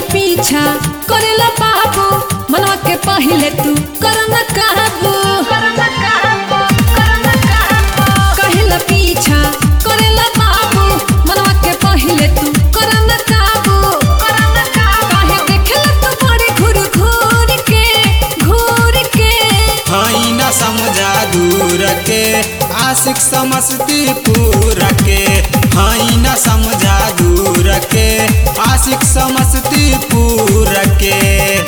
पीछा करेला बाबू मनवा के पहिले तू करना काबू कहेला पीछा करेला बाबू मनवा के पहिले तू करना काबू काहे देखेला तू बड़े घूर घूर के घूर के हई न समझा दूर के आशिक समस्तीपुर के हई न समझा दूर के आशिक समस्तीपुर के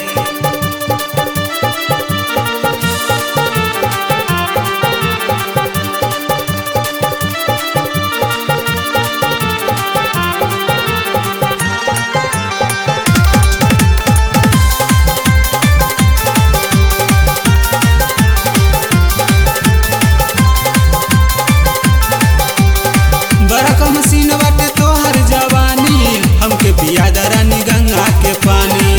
बरक मसीन बाटे तोहर जवानी हमके पिया दरानी गंगा के पानी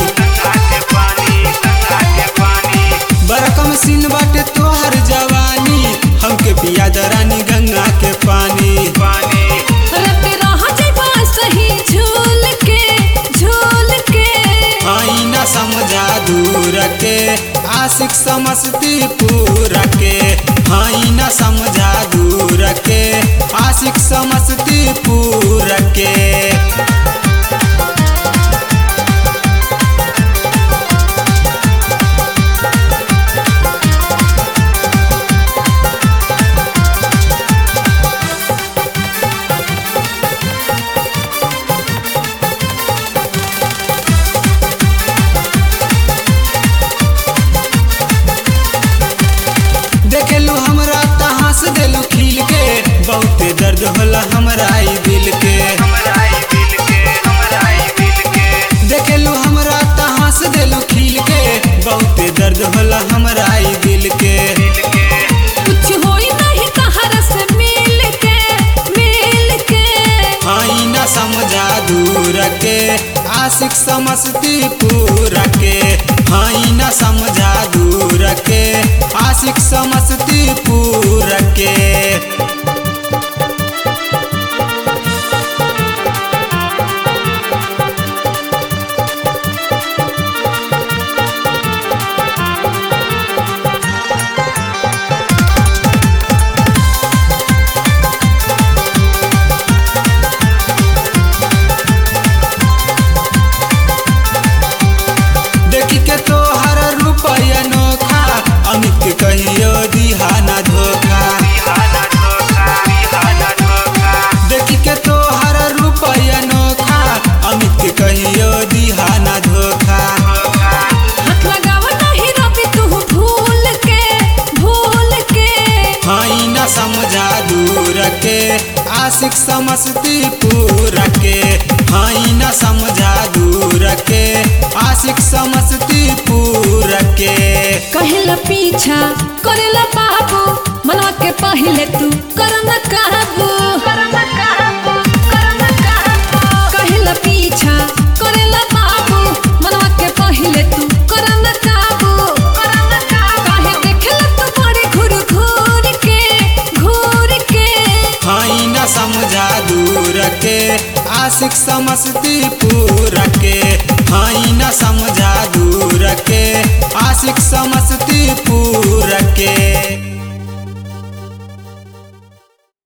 बरक मसीन बाटे तोहर जवानी हमके पिया दरानी गंगा के पानी रते रह जाइबा सही झूल के झूल के हई न समझा दूर के आशिक समस्तीपुर के हई न समझा दूर के आशिक समस्तीपुर के देखेलू हमरा त हंस देलू खिल के बहुते दर्द होला हमरा ई दिल के देखेलू हमरा त हंस देलू खिल के बहुते दर्द होला हमरा ई दिल के कुछ होई नहीं तहरा से मिल के मिल के हई न समझा दूर के आशिक समस्तीपुर के हई न समझा दूर के आशिक समस्तीपुर के देखी के तोहर रुपया नोखा अमित के कहियो दिहाना धोखा देखी के तोहर रुपया नोखा अमित के कहियो दिहाना धोखा हाथ लगावा नहीं रवि तू भूल के भूल के हई न समझा दूर के आशिक समस्तीपुर के हई न समझा दूर के आशिक समस्तीपुर के कहेला पीछा करेला बाबू मनवा के पहिले तू करना काबू कहेला पीछा करेला बाबू मनवा के पहिले तू करना काबू काहे देखेला तू बड़े घूर घूर के घूर के हई न समझा दूर के आशिक समस्तीपुर के हई न समझा दूर के आशिक समस्तीपुर